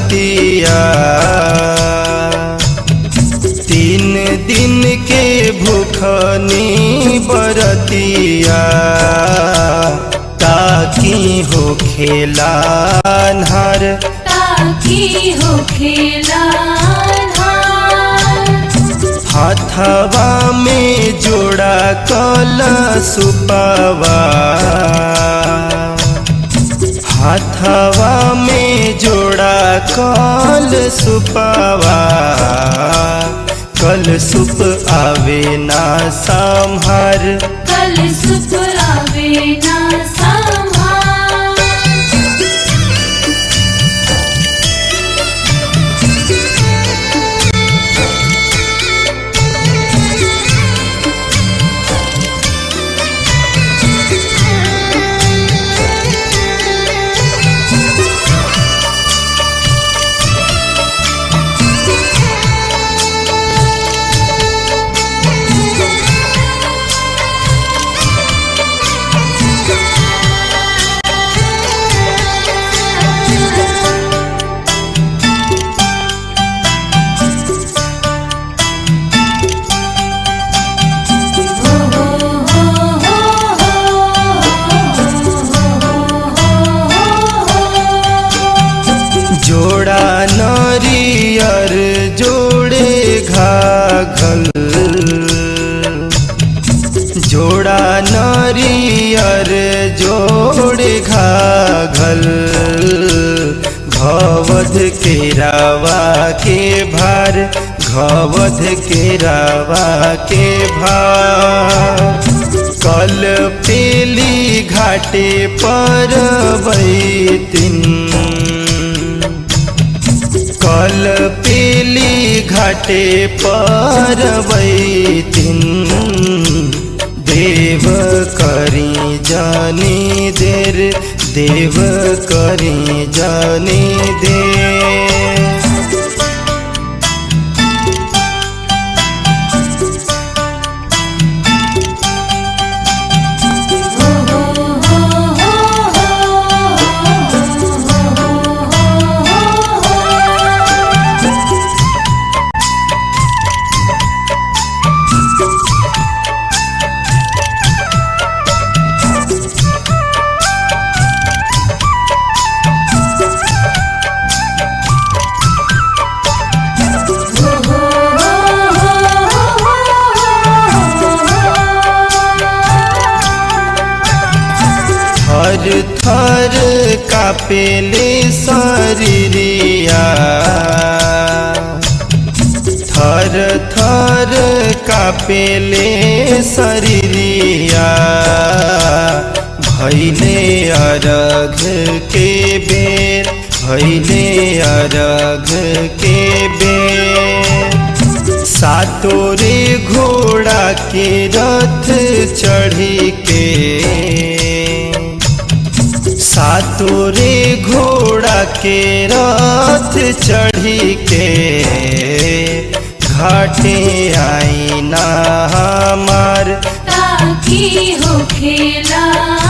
बरतिया तीन दिन के भूखनी बरतिया ताकि हो खेला अन्हार ताकि हो खेला हाथवा में जोड़ा कल सुपवा हाथवा में जोड़ा कल सुपवा कल सुप आवे ना संहार कल सुप आवे ना संभार जोड़ा नरियर जोड़े घाघल जोड़ा नरियर जोड़े घाघल घवध के रावा के भार घवध के रावा के भार कल पेली घाटे पर बैतिन कल पेली घाटे पर बैतिन देव करी जानी देर देव करी जानी देर थर थर कापेले शरीरिया थर थर कापेले शरीरिया भैले अरघ के बेर भैले अरघ के बेर सातोरे घोड़ा के रथ चढ़ी के सातोरे घोड़ा के रथ चढ़ी के घाटे आई ना हमार ताकि हो खेला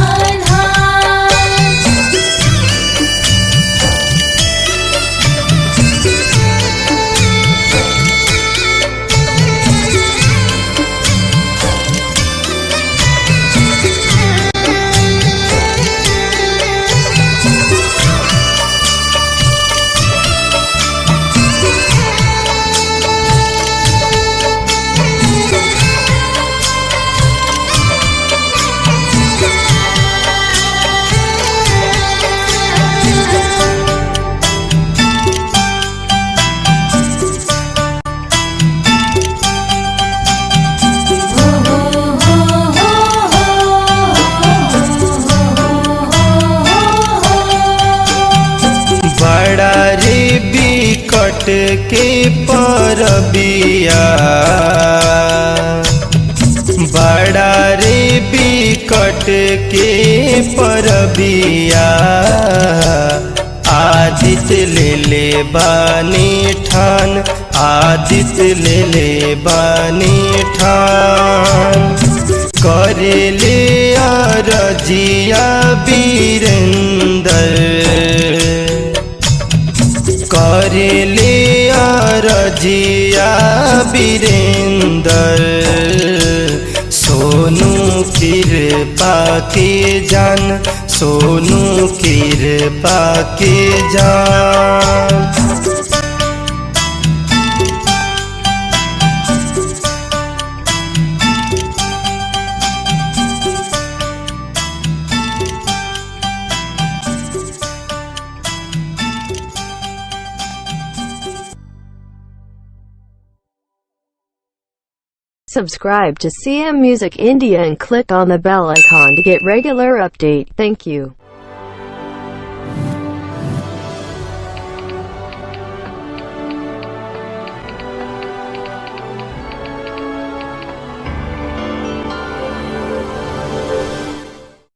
बड़ा रे बिकट के परबिया बड़ा रे बिकट के परबिया आदित्य ले ले बानी ठान आदित्य ले ले बानी ठान करेले अरजिया वीरेंद्र करेले रजिया वीरेंदर सोनू कृपा के जान सोनू कृपा के जान Subscribe to CM Music India and click on the bell icon to get regular update. Thank you.